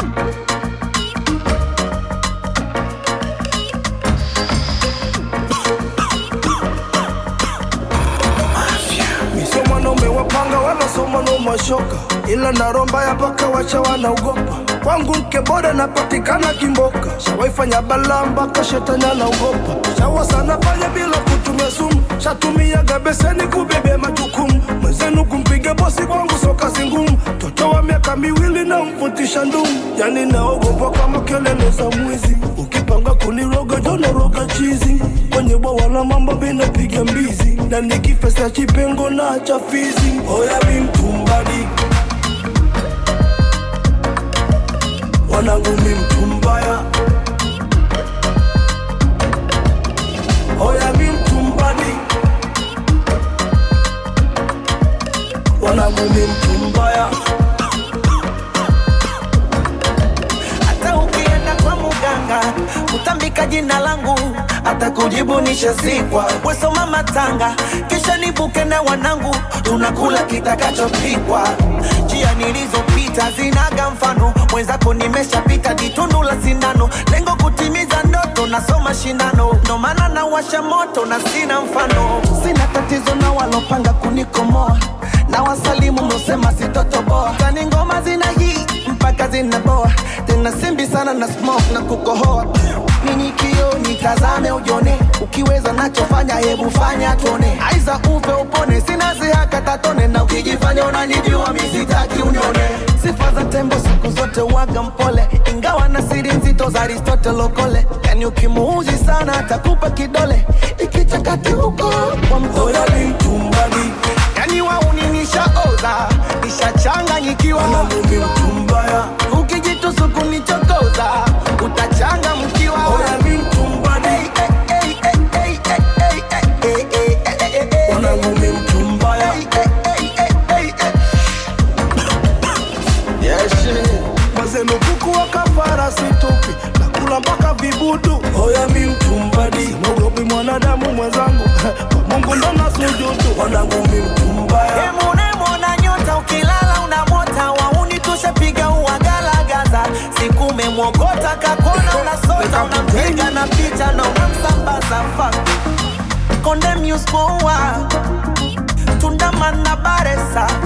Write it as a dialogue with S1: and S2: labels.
S1: Sio mwanaume wapanga wala sio mwanaume wa shoka, ila naromba ya paka wacha wanaogopa. Kwangu mke bora napatikana Kimboka, shawaifanya balaa mpaka shetani anaogopa. Shawa sana fanya bila kutumia sumu, shatumiaga beseni kubebea majukumu. Mwenzenu kumpiga bosi kwangu sio kazi ngumu, toto wa miaka miwili na mfutisha ndumu, yani naogopa kama kelele za mwizi. Ukipanga kuniroga jona roga chizi, kwenye bwawa la mambo binapiga mbizi, na nikifesa chipengo na chafizi. Oya mi mtumbadi, wanangu mi mtumbaya. Oya mi mtumbadi, wanangu mi mtumbaya.
S2: hata ukienda kwa muganga utambika jina langu hata kujibu nishazikwa wesoma matanga kisha nibuke na wanangu tunakula kitakachopikwa njia nilizopita zinaga mfano mwenzako nimeshapita jitundu la sindano lengo kutimiza ndoto nasoma shindano ndo maana nawasha moto na sina mfano sina tatizo na walopanga kunikomoa na wasalimu mlosema sitotoboa tani ngoma zina hii mpaka zinaboa tena simbi sana na smoke na kukohoa nini kio nitazame ujone ukiweza nachofanya hebu fanya tuone aiza upe upone sina zihaka tatone na ukijifanya unanijua misitaki unione sifa za tembo siku zote waga mpole ingawa na siri nzito za aristotle lokole yani ukimuuzi sana atakupa kidole ikichakati huko kwa mtole
S1: Oya mi mtumbadi,
S2: yani wauni nishaoza nishachanganyikiwa
S1: wanangu mi mtumbaya.
S2: ukijitusuku nichokoza utachanga mkiwa
S1: Oya mi mtumbadi, wanangu mi mtumbaya. Mazenu kuku wa kafara situpi nakula mpaka vibudu. Oya mi mtumbadi, mogopi mwanadamu mwenzangu kwa Mungu ndo nasujudu. Wanangu mi mtumbaya.
S2: Emunemona nyota ukilala unamota wauni tushapiga uwagalagaza siku umemwogota kakona unasota unampiga na picha na unamsambaza fa konde muspoa tundamana baresa